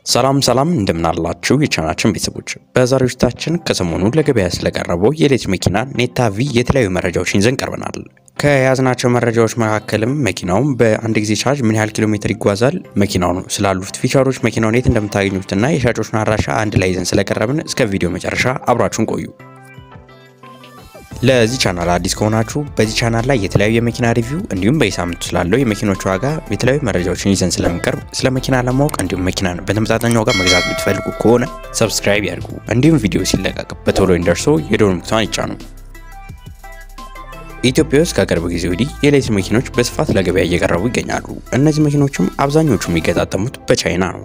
ሰላም ሰላም እንደምናላችሁ የቻናችን ቤተሰቦች፣ በዛሬው ዝግጅታችን ከሰሞኑ ለገበያ ስለቀረበው የኤሌክትሪክ መኪና ኔታ ቪ የተለያዩ መረጃዎችን ይዘን ቀርበናል። ከያዝናቸው መረጃዎች መካከልም መኪናውም በአንድ ጊዜ ቻርጅ ምን ያህል ኪሎ ሜትር ይጓዛል፣ መኪናው ስላሉት ፊቸሮች፣ መኪናውን የት እንደምታገኙትና የሻጮችን አድራሻ አንድ ላይ ይዘን ስለቀረብን እስከ ቪዲዮ መጨረሻ አብራችሁን ቆዩ። ለዚህ ቻናል አዲስ ከሆናችሁ በዚህ ቻናል ላይ የተለያዩ የመኪና ሪቪው እንዲሁም በየሳምንቱ ስላለው የመኪኖች ዋጋ የተለያዩ መረጃዎችን ይዘን ስለሚቀርብ ስለ መኪና ለማወቅ እንዲሁም መኪናን በተመጣጣኝ ዋጋ መግዛት የምትፈልጉ ከሆነ ሰብስክራይብ ያድርጉ። እንዲሁም ቪዲዮ ሲለቀቅ በቶሎ እንደርሶ የደወል ምልክቷን ይጫኑ። ኢትዮጵያ ውስጥ ከቅርብ ጊዜ ወዲህ የኤሌክትሪክ መኪኖች በስፋት ለገበያ እየቀረቡ ይገኛሉ። እነዚህ መኪኖችም አብዛኞቹ የሚገጣጠሙት በቻይና ነው።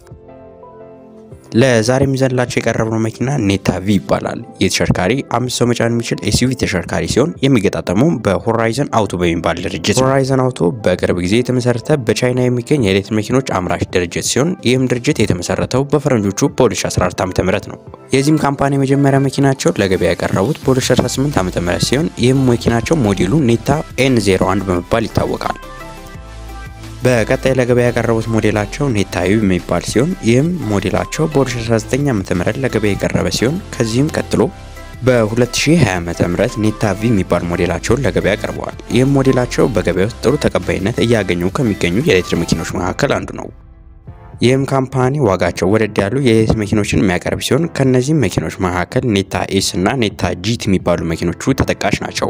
ለዛሬ የሚዘንላቸው የቀረብነው መኪና ኔታ ቪ ይባላል። ይህ ተሽከርካሪ አምስት ሰው መጫን የሚችል ኤስዩቪ ተሽከርካሪ ሲሆን የሚገጣጠመው በሆራይዘን አውቶ በሚባል ድርጅት። ሆራይዘን አውቶ በቅርብ ጊዜ የተመሰረተ በቻይና የሚገኝ የኤሌክትሪክ መኪኖች አምራች ድርጅት ሲሆን ይህም ድርጅት የተመሰረተው በፈረንጆቹ በ2014 ዓ ም ነው። የዚህም ካምፓኒ የመጀመሪያ መኪናቸው ለገበያ ያቀረቡት በ2018 ዓ ም ሲሆን ይህም መኪናቸው ሞዴሉ ኔታ ኤን 01 በመባል ይታወቃል። በቀጣይ ለገበያ ያቀረቡት ሞዴላቸው ኔታ ዩ የሚባል ሲሆን ይህም ሞዴላቸው በ2019 ዓ ም ለገበያ የቀረበ ሲሆን ከዚህም ቀጥሎ በ2020 ዓ ም ኔታ ቪ የሚባል ሞዴላቸውን ለገበያ ቀርበዋል። ይህም ሞዴላቸው በገበያ ውስጥ ጥሩ ተቀባይነት እያገኙ ከሚገኙ የኤሌክትሪክ መኪኖች መካከል አንዱ ነው። ይህም ካምፓኒ ዋጋቸው ወደድ ያሉ የኤሌክትሪክ መኪኖችን የሚያቀርብ ሲሆን ከእነዚህም መኪኖች መካከል ኔታ ኤስ እና ኔታ ጂት የሚባሉ መኪኖቹ ተጠቃሽ ናቸው።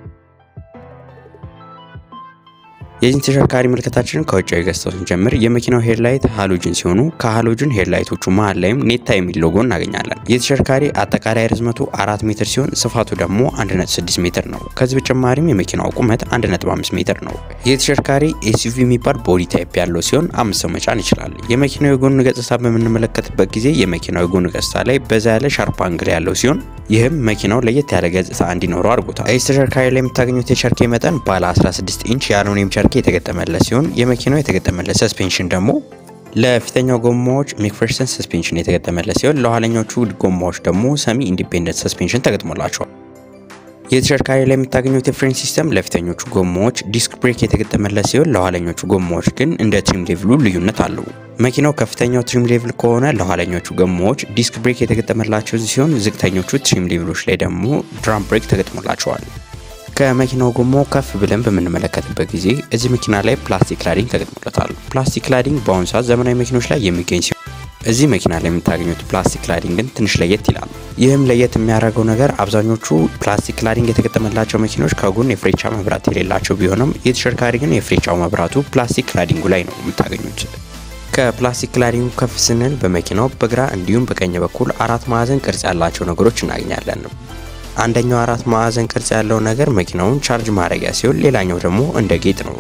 የዚህን ተሽከርካሪ ምልከታችንን ከውጫዊ ገጽታው ስንጀምር የመኪናው ሄድላይት ሃሎጅን ሲሆኑ ከሃሎጅን ሄድላይቶቹ መሀል ላይም ኔታ የሚል ሎጎ እናገኛለን። ይህ ተሽከርካሪ አጠቃላይ ርዝመቱ አራት ሜትር ሲሆን ስፋቱ ደግሞ 1.6 ሜትር ነው። ከዚህ በተጨማሪም የመኪናው ቁመት 1.5 ሜትር ነው። ይህ ተሽከርካሪ ኤስዩቪ የሚባል ቦዲ ታይፕ ያለው ሲሆን አምስት ሰው መጫን ይችላል። የመኪናው የጎን ገጽታ በምንመለከትበት ጊዜ የመኪናው የጎን ገጽታ ላይ በዛ ያለ ሻርፕ አንግል ያለው ሲሆን ይህም መኪናው ለየት ያለ ገጽታ እንዲኖረው አድርጎታል። ይህ ተሽከርካሪ ላይ የምታገኙት የቸርኬ መጠን ባለ 16 ኢንች የአሉሚኒየም ቸርኬ የተገጠመለት ሲሆን የመኪናው የተገጠመለት ሰስፔንሽን ደግሞ ለፊተኛው ጎማዎች ሜክፈርሰን ሰስፔንሽን የተገጠመለት ሲሆን ለኋለኞቹ ጎማዎች ደግሞ ሰሚ ኢንዲፔንደንት ሰስፔንሽን ተገጥሞላቸዋል። የተሽከርካሪ ላይ የምታገኙት የፍሬን ሲስተም ለፊተኞቹ ጎማዎች ዲስክ ብሬክ የተገጠመለት ሲሆን ለኋለኞቹ ጎማዎች ግን እንደ ትሪም ሌቭሉ ልዩነት አለው። መኪናው ከፍተኛው ትሪም ሌቭል ከሆነ ለኋለኞቹ ጎማዎች ዲስክ ብሬክ የተገጠመላቸው ሲሆን ዝቅተኞቹ ትሪም ሌቭሎች ላይ ደግሞ ድራም ብሬክ ተገጥሞላቸዋል። ከመኪናው ጎማው ከፍ ብለን በምንመለከትበት ጊዜ እዚህ መኪና ላይ ፕላስቲክ ክላዲንግ ተገጥሞለታል። ፕላስቲክ ክላዲንግ በአሁኑ ሰዓት ዘመናዊ መኪኖች ላይ የሚገኝ ሲሆን እዚህ መኪና ላይ የምታገኙት ፕላስቲክ ክላዲንግ ግን ትንሽ ለየት ይላል። ይህም ለየት የሚያደርገው ነገር አብዛኞቹ ፕላስቲክ ክላዲንግ የተገጠመላቸው መኪኖች ከጎን የፍሬቻ መብራት የሌላቸው ቢሆንም የተሽከርካሪ ግን የፍሬቻው መብራቱ ፕላስቲክ ክላዲንጉ ላይ ነው የምታገኙት። ከፕላስቲክ ክላዲንጉ ከፍ ስንል በመኪናው በግራ እንዲሁም በቀኝ በኩል አራት ማዕዘን ቅርጽ ያላቸው ነገሮች እናገኛለን። አንደኛው አራት ማዕዘን ቅርጽ ያለው ነገር መኪናውን ቻርጅ ማድረጊያ ሲሆን ሌላኛው ደግሞ እንደ ጌጥ ነው።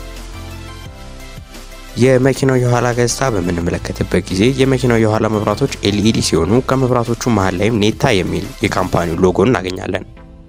የመኪናው የኋላ ገጽታ በምንመለከትበት ጊዜ የመኪናው የኋላ መብራቶች ኤልኢዲ ሲሆኑ ከመብራቶቹ መሀል ላይም ኔታ የሚል የካምፓኒው ሎጎ እናገኛለን።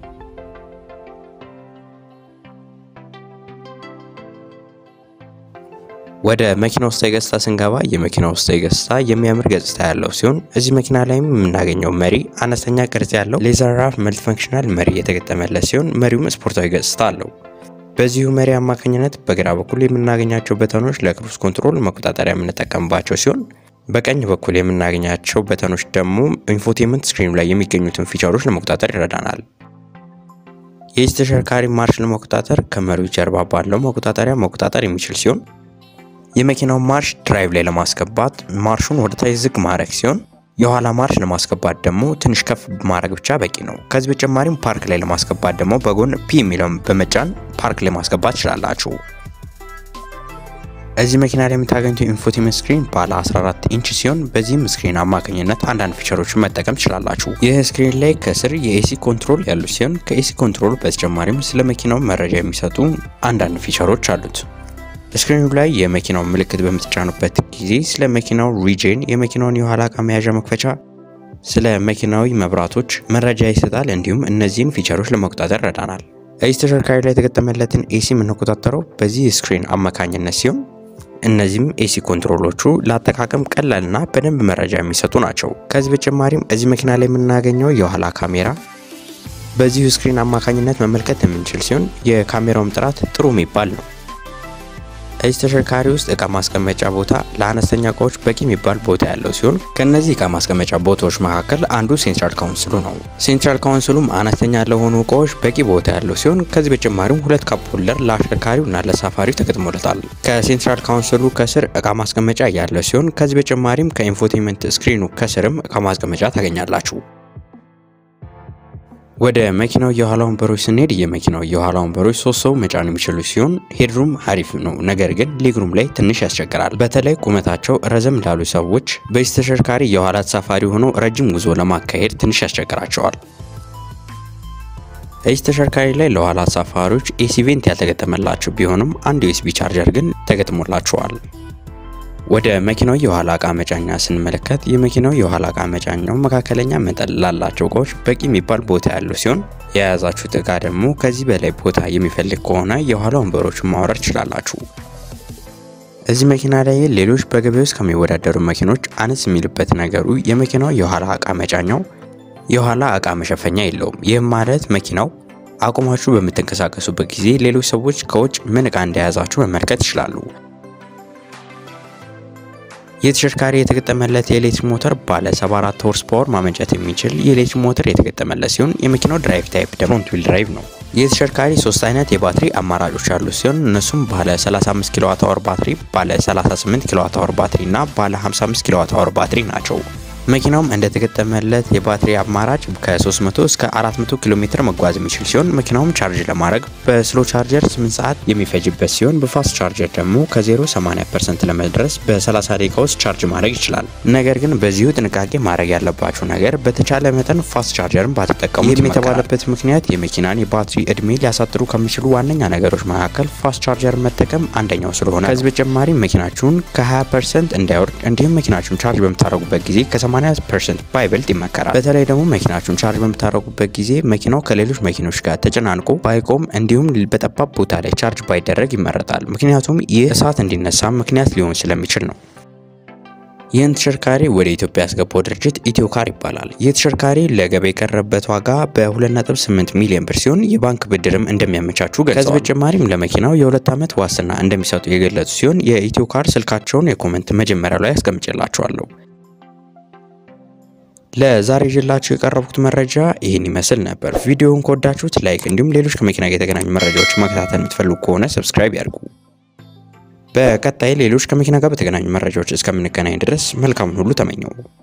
ወደ መኪና ውስጣዊ ገጽታ ስንገባ የመኪና ውስጣዊ ገጽታ የሚያምር ገጽታ ያለው ሲሆን እዚህ መኪና ላይም የምናገኘው መሪ አነስተኛ ቅርጽ ያለው ሌዘር ራፍ መልቲ ፈንክሽናል መሪ የተገጠመለት ሲሆን መሪውም ስፖርታዊ ገጽታ አለው። በዚሁ መሪ አማካኝነት በግራ በኩል የምናገኛቸው በተኖች ለክሩዝ ኮንትሮል መቆጣጠሪያ የምንጠቀምባቸው ሲሆን በቀኝ በኩል የምናገኛቸው በተኖች ደግሞ ኢንፎቴመንት ስክሪኑ ላይ የሚገኙትን ፊቸሮች ለመቆጣጠር ይረዳናል። የዚህ ተሽከርካሪ ማርሽ ለመቆጣጠር ከመሪው ጀርባ ባለው መቆጣጠሪያ መቆጣጠር የሚችል ሲሆን የመኪናው ማርሽ ድራይቭ ላይ ለማስገባት ማርሹን ወደ ታች ዝቅ ማድረግ ሲሆን የኋላ ማርሽ ለማስገባት ደግሞ ትንሽ ከፍ ማድረግ ብቻ በቂ ነው። ከዚህ በተጨማሪም ፓርክ ላይ ለማስገባት ደግሞ በጎን ፒ የሚለውን በመጫን ፓርክ ላይ ማስገባት ትችላላችሁ። እዚህ መኪና ላይ የምታገኙት ኢንፎቴመንት ስክሪን ባለ 14 ኢንች ሲሆን በዚህም ስክሪን አማካኝነት አንዳንድ ፊቸሮችን መጠቀም ትችላላችሁ። ይህ ስክሪን ላይ ከስር የኤሲ ኮንትሮል ያሉ ሲሆን ከኤሲ ኮንትሮል በተጨማሪም ስለ መኪናው መረጃ የሚሰጡ አንዳንድ ፊቸሮች አሉት። ስክሪኑ ላይ የመኪናው ምልክት በምትጫኑበት ጊዜ ስለ መኪናው ሪጅን፣ የመኪናውን የኋላ ዕቃ መያዣ መክፈቻ፣ ስለ መኪናዊ መብራቶች መረጃ ይሰጣል። እንዲሁም እነዚህን ፊቸሮች ለመቆጣጠር ረዳናል። እዚህ ተሽከርካሪ ላይ የተገጠመለትን ኤሲ የምንቆጣጠረው በዚህ ስክሪን አማካኝነት ሲሆን እነዚህም ኤሲ ኮንትሮሎቹ ለአጠቃቀም ቀላልና በደንብ መረጃ የሚሰጡ ናቸው። ከዚህ በተጨማሪም እዚህ መኪና ላይ የምናገኘው የኋላ ካሜራ በዚሁ ስክሪን አማካኝነት መመልከት የምንችል ሲሆን የካሜራውም ጥራት ጥሩ የሚባል ነው። እዚህ ተሽከርካሪ ውስጥ እቃ ማስቀመጫ ቦታ ለአነስተኛ እቃዎች በቂ የሚባል ቦታ ያለው ሲሆን ከእነዚህ እቃ ማስቀመጫ ቦታዎች መካከል አንዱ ሴንትራል ካውንስሉ ነው። ሴንትራል ካውንስሉም አነስተኛ ለሆኑ እቃዎች በቂ ቦታ ያለው ሲሆን ከዚህ በተጨማሪም ሁለት ካፕ ሆልደር ለአሽከርካሪው እና ለሳፋሪው ተገጥሞለታል። ከሴንትራል ካውንስሉ ከስር እቃ ማስቀመጫ ያለ ሲሆን ከዚህ በተጨማሪም ከኢንፎቴንመንት ስክሪኑ ከስርም እቃ ማስቀመጫ ታገኛላችሁ። ወደ መኪናው የኋላ ወንበሮች ስንሄድ የመኪናው የኋላ ወንበሮች ሶስት ሰው መጫን የሚችሉ ሲሆን ሄድሩም አሪፍ ነው፣ ነገር ግን ሌግሩም ላይ ትንሽ ያስቸግራል። በተለይ ቁመታቸው ረዘም ላሉ ሰዎች በዚህ ተሽከርካሪ የኋላ ተሳፋሪ ሆነው ረጅም ጉዞ ለማካሄድ ትንሽ ያስቸግራቸዋል። እዚህ ተሽከርካሪ ላይ ለኋላ ተሳፋሪዎች ኤሲ ቬንት ያልተገጠመላቸው ቢሆንም አንድ ዩኤስቢ ቻርጀር ግን ተገጥሞላቸዋል። ወደ መኪናው የኋላ እቃ መጫኛ ስንመለከት የመኪናው የኋላ እቃ መጫኛው መካከለኛ መጠን ላላቸው እቃዎች በቂ የሚባል ቦታ ያለው ሲሆን የያዛችሁት እቃ ደግሞ ከዚህ በላይ ቦታ የሚፈልግ ከሆነ የኋላ ወንበሮችን ማውረድ ትችላላችሁ። እዚህ መኪና ላይ ሌሎች በገበያ ውስጥ ከሚወዳደሩ መኪኖች አነስ የሚልበት ነገሩ የመኪናው የኋላ እቃ መጫኛው የኋላ እቃ መሸፈኛ የለውም። ይህም ማለት መኪናው አቁማችሁ በምትንቀሳቀሱበት ጊዜ ሌሎች ሰዎች ከውጭ ምን እቃ እንደያዛችሁ መመልከት ይችላሉ። የተሽከርካሪ የተገጠመለት የኤሌክትሪክ ሞተር ባለ 74 ሆርስ ፓወር ማመንጨት የሚችል የኤሌክትሪክ ሞተር የተገጠመለት ሲሆን የመኪናው ድራይቭ ታይፕ ደግሞ ፍሮንት ዊል ድራይቭ ነው። የተሽከርካሪ ሶስት አይነት የባትሪ አማራጮች ያሉ ሲሆን እነሱም ባለ 35 ኪሎዋት አወር ባትሪ፣ ባለ 38 ኪሎዋት አወር ባትሪ እና ባለ 55 ኪሎዋት አወር ባትሪ ናቸው። መኪናውም እንደተገጠመለት የባትሪ አማራጭ ከ300 እስከ 400 ኪሎ ሜትር መጓዝ የሚችል ሲሆን መኪናውም ቻርጅ ለማድረግ በስሎ ቻርጀር 8 ሰዓት የሚፈጅበት ሲሆን በፋስት ቻርጀር ደግሞ ከ0 80% ለመድረስ በ30 ደቂቃ ውስጥ ቻርጅ ማድረግ ይችላል። ነገር ግን በዚሁ ጥንቃቄ ማድረግ ያለባቸው ነገር በተቻለ መጠን ፋስት ቻርጀርን ባትጠቀሙ። ይህም የተባለበት ምክንያት የመኪናን የባትሪ እድሜ ሊያሳጥሩ ከሚችሉ ዋነኛ ነገሮች መካከል ፋስት ቻርጀርን መጠቀም አንደኛው ስለሆነ ከዚህ በተጨማሪ መኪናችሁን ከ20% እንዳይወርድ እንዲሁም መኪናችሁን ቻርጅ በምታደርጉበት ጊዜ ከ 80% ባይበልጥ ይመከራል። በተለይ ደግሞ መኪናችሁን ቻርጅ በምታደርጉበት ጊዜ መኪናው ከሌሎች መኪኖች ጋር ተጨናንቆ ባይቆም እንዲሁም በጠባብ ቦታ ላይ ቻርጅ ባይደረግ ይመረጣል። ምክንያቱም ይህ እሳት እንዲነሳ ምክንያት ሊሆን ስለሚችል ነው። ይህን ተሽከርካሪ ወደ ኢትዮጵያ ያስገባው ድርጅት ኢትዮካር ይባላል። ይህ ተሽከርካሪ ለገበያ የቀረበበት ዋጋ በ2.8 ሚሊዮን ብር ሲሆን የባንክ ብድርም እንደሚያመቻቹ ገልጸዋል። ከዚህ በተጨማሪም ለመኪናው የሁለት ዓመት ዋስትና እንደሚሰጡ የገለጹ ሲሆን የኢትዮካር ስልካቸውን የኮመንት መጀመሪያ ላይ አስቀምጬላቸዋለሁ። ለዛሬ ይዤላችሁ የቀረብኩት መረጃ ይህን ይመስል ነበር። ቪዲዮውን ከወዳችሁት ላይክ፣ እንዲሁም ሌሎች ከመኪና ጋር የተገናኙ መረጃዎች መከታተል የምትፈልጉ ከሆነ ሰብስክራይብ ያድርጉ። በቀጣይ ሌሎች ከመኪና ጋር በተገናኙ መረጃዎች እስከምንገናኝ ድረስ መልካሙን ሁሉ ተመኘው።